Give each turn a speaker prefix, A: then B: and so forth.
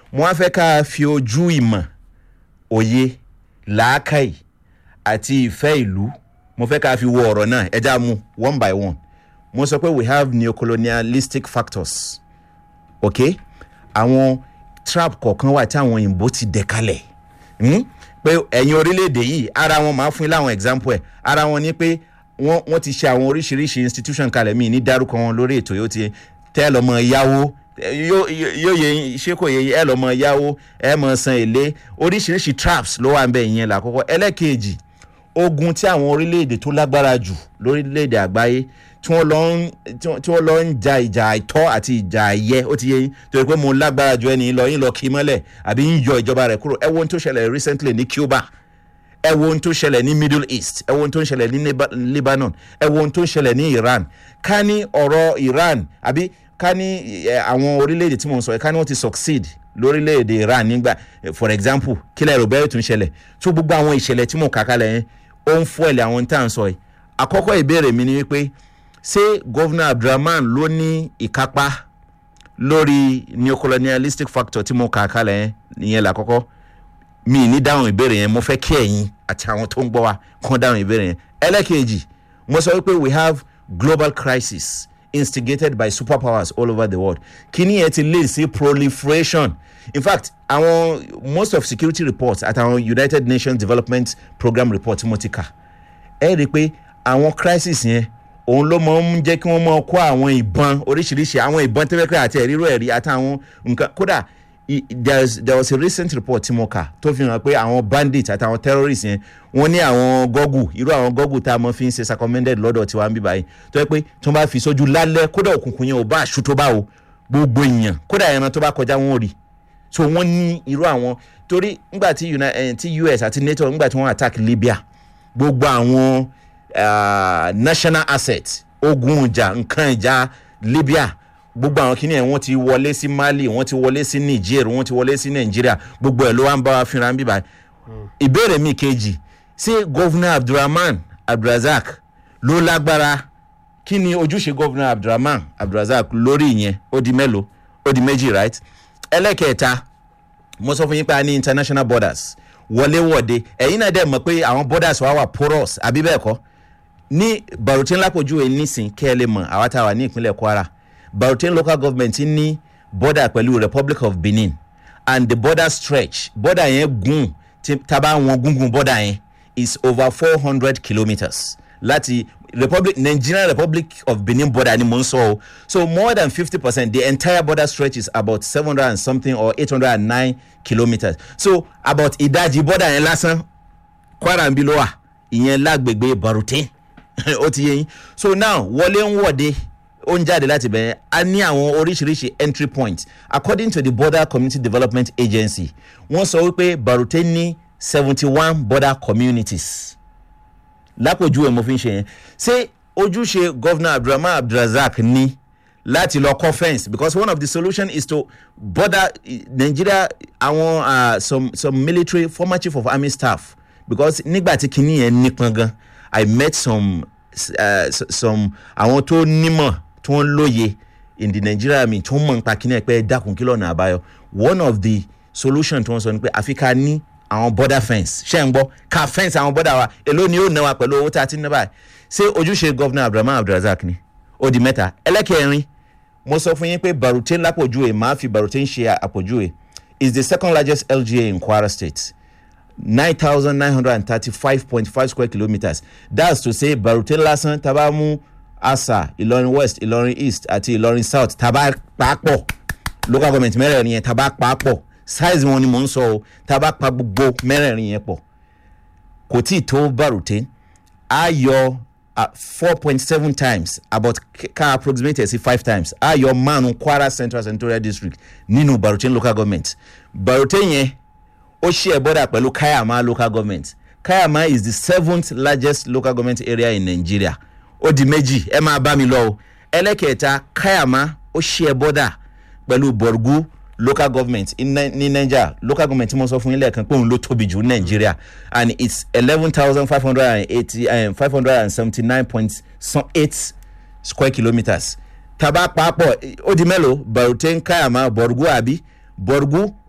A: mo wá fẹ́ ká fi ojú ìmọ̀ òye làákàyè àti ìfẹ́ ìlú mo fẹ́ ká fi wo ọ̀rọ̀ náà ẹja mu one by one mo sọ pé we have neocolonialistic factors ok àwọn trap kọ̀ọ̀kan wà tí àwọn òyìnbó ti dẹ̀ kalẹ̀ hmm? pé ẹ̀yin orílẹ̀-èdè yìí ara wọn máa fún yín láwọn example ẹ̀ ara wọn ni pé wọ́n wọ́n ti ṣe àwọn oríṣiríṣi institution kalẹ̀ míì ní dárúkọ wọn lórí ètò yóò ti tẹ́ ẹ lọ́mọ yáwó yóò yóò yẹ ṣé kò yẹ ẹ lọ́mọ yáwó ẹ mọ̀ san èlé oríṣiríṣi traps ló wà ń bẹ̀ ìyẹn làkọ́kọ́ ẹlẹ́kejì ogun tí àwọn orílẹ̀-èdè tó lágbára jù lórílẹ̀-èdè àgbáyé tí wọ́n lọ ń tí wọ́n- tí wọ́n lọ ń ja ìjà àìtọ́ àti ìjà àìyẹ ó ti yẹ yín torí pé mo lágbára ju ẹni lọ yín lọ kí mọ́lẹ̀ àbí ń yọ ìjọba rẹ̀ kúrò ẹ wo ohun tó ṣẹlẹ̀ recently ní Cuba ẹ wo ohun tó ṣẹlẹ̀ ní Middle East ẹ wo ohun tó ń ṣẹlẹ̀ ní Liba- Lebanon ẹ wo ohun tó ń ṣẹlẹ̀ ní Iran ká ní ọ̀rọ̀ Iran àbí ká ní ẹ, àwọn orílẹ̀-èdè tí mo ń sọ yìí ká ní wọ́n ti succeed lórílẹ̀-èdè Iran nígbà eh, for example kílẹ̀ rò bẹ́ẹ̀ tún ṣẹlẹ̀ tó gbogbo àwọn ìṣẹ̀lẹ̀ tí mo kà kalẹ̀ yẹn ó ń fọ́ ẹ̀lẹ̀ àwọn tá à ń sọ yìí àkọ́kọ́ ìbéèrè mi ni wípé ṣé gọ́vnà Abdulrahman ló ní ìkápá lórí neocolonialistic factor tí mo kà kalẹ̀ yẹn ìyẹn làkọ́kọ́ mi ní dáhùn ìbéèrè yẹn mo fẹ́ kí ẹ̀yin àti àwọn tó ń gbọ́ wa kàn dáhùn ìbéèrè yẹn ẹlẹ́kejì mo sọ wípé we have global crisis instigated by superpowers all over the world kíní yẹn ti lead sí proliferation in fact àwọn most of security reports àtàwọn united nations development program report tí mo ti kà ẹ rí i pé àwọn crisis yẹn òun ló máa ń jẹ́ kí wọ́n máa kó àwọn ìbọn oríṣiríṣi àwọn ìbọn tẹ́lẹ̀kẹ́ àti ẹ̀rírò ẹ̀rí àtàwọn nǹkan kódà i- there's- there was a recent report tí mo kà tó fi hàn pé àwọn bandits àtàwọn terrorists yẹn wọ́n ní àwọn gọ́gù irú àwọn gọ́gù tá a mọ̀ fi ń ṣe recommended lọ́dọ̀ tiwa ń bí báyìí tó yẹ pé tí wọ́n bá fi sójú lálẹ́ kódà òkùnkùn yẹn ò bá aṣù tó bá o gbogbo èèyàn kódà ẹran tó bá kọjá wọn ò rí so wọ́n ní irú àwọn torí ngbà tí Uni- eh, tí US àti NATO ngbà tí wọ́n attack Libya gbogbo àwọn ah, national asset ogun ìjà nǹkan ìjà Libya gbogbo àwọn kìnìún ẹ̀ wọ́n ti wọlé sí Mali wọ́n ti wọlé sí Niger wọ́n ti wọlé sí Nàìjíríà gbogbo ẹ̀ ló wá ń bá wa fínra ń bíbá ìbéèrè mi kejì ṣé gọ́vnà Abdulrahman Abdulrazak ló lágbára kí ni ojúṣe gọ́vnà Abdulrahman Abdulrazak lórí ìyẹn ó di mélòó ó di méjì right ẹlẹ́kẹ̀ẹ́ta mo sọ fún yín pé a ní international borders wọléwọ̀de ẹ̀yin náà dẹ̀ mọ̀ pé àwọn borders wa wà porous àbí bẹ́ẹ̀ kọ́ ní barutin lápòjúwe nísìn kẹ́ ẹ lè mọ̀ àwa tá a wà ní ìpínlẹ̀ Kwara barutin local government ní border pẹ̀lú Republic of Benin and the border stretch border yẹn gùn tí taba wọn gungun border yẹn is over four hundred kilometres láti republic nigerian republic of benin border ni mo ń sọ o so more than fifty percent the entire border stretch is about seven hundred and something or eight hundred and nine kilometres so about ìdajì border yẹn lásán kwara ń bí ló wà ìyẹn lágbègbè barutin ó ti yé yín so now wọlé ń wọ̀de ó ń jáde láti bẹ̀rẹ̀ a ní àwọn oríṣiríṣi entry points according to the border community development agency wọ́n sọ wípé barutin ní seventy one border communities lápèjúwe mo fi ń ṣe yẹn ṣé ojúṣe governor abdulrahman abdulrazak ní láti lọ kọ́ fence because one of the solution is to border eh, nigeria àwọn uh, some some military former chief of army staff because nígbà tí kinní yẹn nípọn gan i met some uh, s- some àwọn tó nímọ̀ tó ń lóye in the nigeria army tó ń mọ̀ nípa kinní ẹ̀ pé ẹ dákun kí lọ́nà àbáyọ one of the solution tí wọ́n sọ ni pé àfi ká ní àwọn border fence ṣé ń gbọ́ ká fence àwọn border wa èló ni yóò ná wa pẹ̀lú owó tá a ti ń ná báyìí ṣé ojúṣe governor abdulrahman abdulrazak ni ó di mẹ́ta ẹlẹ́kẹ̀rin mo sọ fún yín pé barutin lápòjúwe màá fi barutin ṣe àpòjúwe is the second largest lga in kwara state nine thousand nine hundred and thirty-five point five square kilometres that's to say barutin lásán taba mú asa ìlọrin west ìlọrin east àti ìlọrin south taba pàápọ̀ local government mẹ́rẹ̀ẹ̀rin yẹn taba pàápọ̀ size wọn ni mò ń sọ o taba pa gbogbo mẹ́rẹ̀ẹ̀rin yẹn pọ̀ kò tí ì tó barutin a yọ four point seven times about ká approximate ẹ̀ sí five times a yọ márùn kwara central senatorial district nínú barutin local government barutin yẹn ó share border pẹ̀lú kayama local government kayama is the seventh largest local government area in nigeria ó di méjì ẹ máa bá mi lọ o ẹlẹ́kẹ̀ẹ́ta kayama ó share border pẹ̀lú borgu local government in Ni- ní niger local government tí mo sọ fún yín lẹ́ẹ̀kan pé òun ló tóbi jù ní nigeria and it's eleven thousand five hundred and eighty five hundred and seventy nine point eight square kilometres taba papọ̀ ó di mélòó barutain kayama borgu àbí borgu